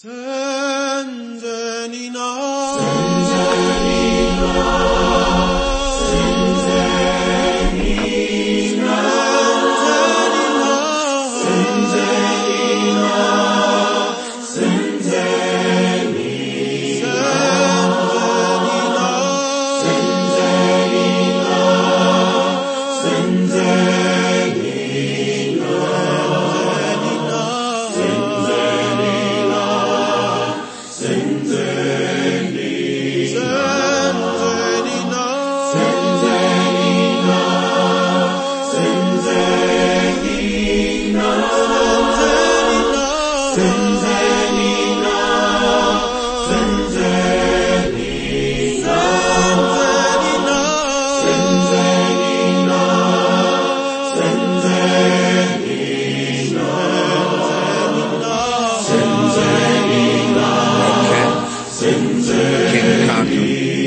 King Kaka.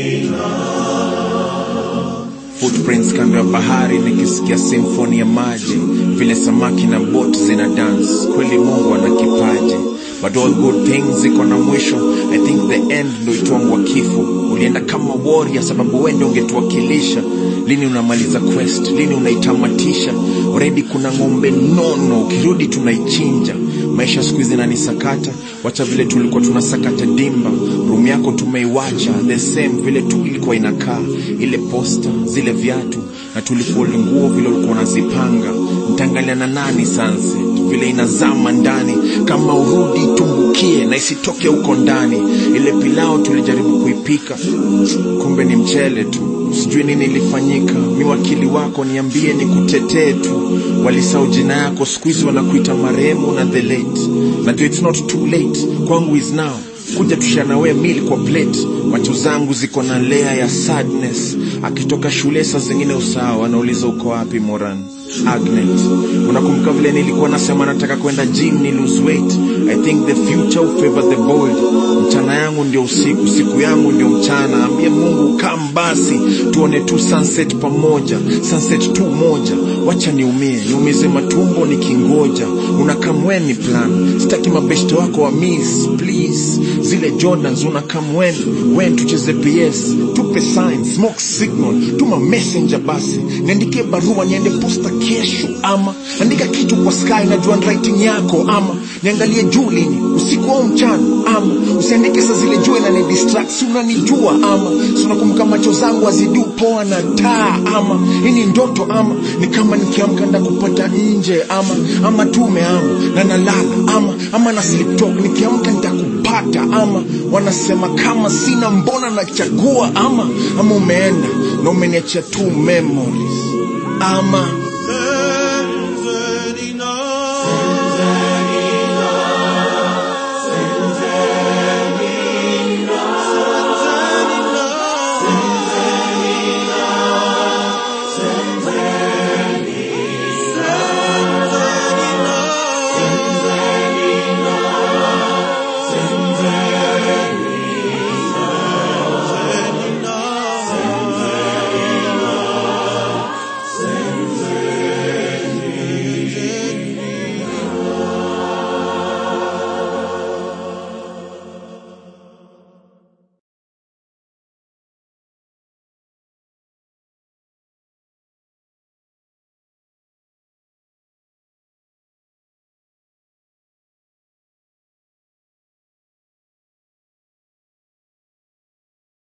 Footprints kando ya bahari nikisikia simfoni ya maji vile samaki na boti zina dance kweli mungu ana kipaji but all good things ziko na mwisho i think the end ndo itwangwa kifo ulienda kama warrior sababu wende ungetuwakilisha lini unamaliza quest lini unaitamatisha already kuna ng'ombe nono ukirudi tunaichinja maisha siku hizi nanisakata wacha vile tulikuwa tunasakata dimba room yako tumeiwacha the same vile tu ilikuwa inakaa ile posta zile viatu na tulifoli nguo vile ulikuwa unazipanga ntaangalia na nani sunset vile inazama ndani kama urudi tumbukie na isitoke huko ndani ile pilao tulijaribu kuipika kumbe ni mchele tu sijui nini ilifanyika mi wakili wako niambie ni kutetee tu walisau jina yako siku hizi wanakuita marehemu na the late najua it's not too late kwangu is now kuja tushanawe mili kwa plate macho zangu ziko na lea ya sadness akitoka shule saa zingine usawa anauliza uko wapi moran agnet unakumbuka vile nilikuwa nasema nataka kwenda gym ni lose weight i think the future will favor the bold mchana yangu ndio usiku siku yangu ndio mchana ambie mungu kam basi tuone tu sunset pamoja sunset tu moja wacha niumie niumize matumbo nikingoja unakamweni plan sitaki mabeshte wako wa miss please zile jordans unakamweni wen tucheze ps tupe sign smoke signal tuma messenger basi niandikie barua niende posta kesho ama andika kitu kwa sky najua handwriting yako ama niangalie juu lini usiku au mchana ama usiandike saa zile jua na ni distract si unanijua ama si unakumbuka macho zangu azidu poa na taa ama hii ni ndoto ama ni kama nikiamka nda kupata nje ama ama tume ama na nalala ama ama na sleep talk nikiamka nitakupata ama wanasema kama sina mbona nachagua ama ama umeenda na umeniachia tu memories ama